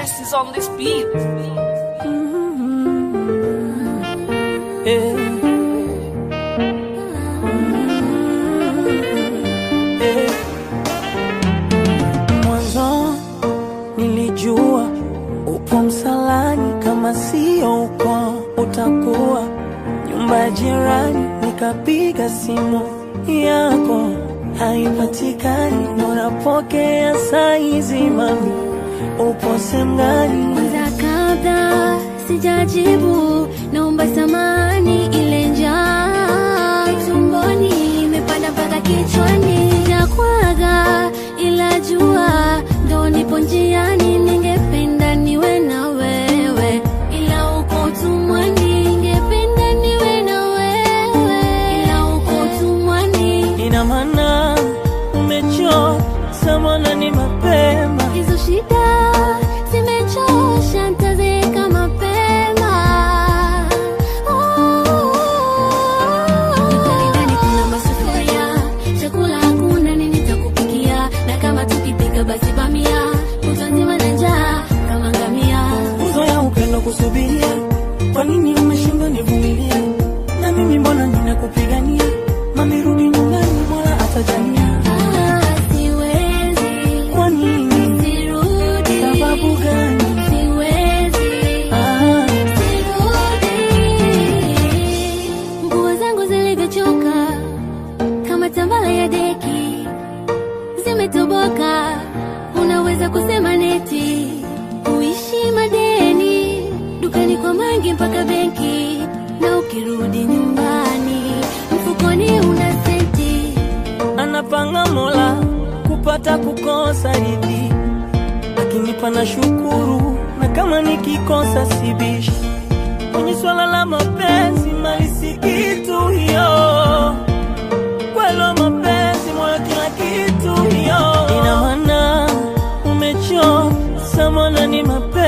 finesse is on this beat. Eh. Eh. Mwanzo nilijua upo msalani, kama sio uko utakuwa nyumba ya jirani. Nikapiga simu yako haipatikani, unapokea saizi, mami upo sehemu gani? Kwanza kabla sijajibu, naomba samani, ile njaa tumboni imepanda mpaka kichwani. Sijakwaga ila jua ndo nipo njiani, ningependa niwe na wewe, ila uko utumwani. Ningependa niwe na wewe, ila uko utumwani. Ina maana umechoka, mbona ni mapema Hizo shida zimechosha, nitazeeka mapema. Nyumbani ndani kuna masufuria, chakula hakuna, nini nitakupikia? Na kama tukipika basi bamia, kutwa nzima na njaa kama ngamia. uzoya upendo kusubiria, kwa nini umeshindwa nivumilia? Na mimi mbona ninakupigania, mami rudi nyumbani, bora atajania. Ah, siwezi, Kwa nini? sirudi. Sababu gani? Siwezi. Ah, Nguo zangu zilivyochoka kama tambala ya deki zimetoboka, unaweza kusema neti kuishi madeni dukani kwa mangi mpaka benki, na ukirudi nyumbani mfukoni una senti. anapanga Mola kupata kukosa hivi, akinipa na shukuru, na kama nikikosa sibishi. Kwenye swala la mapenzi, mali si kitu hiyo, kwelo mapenzi, moyo kila kitu hiyo. Ina maana umechoka, mbona ni mapenzi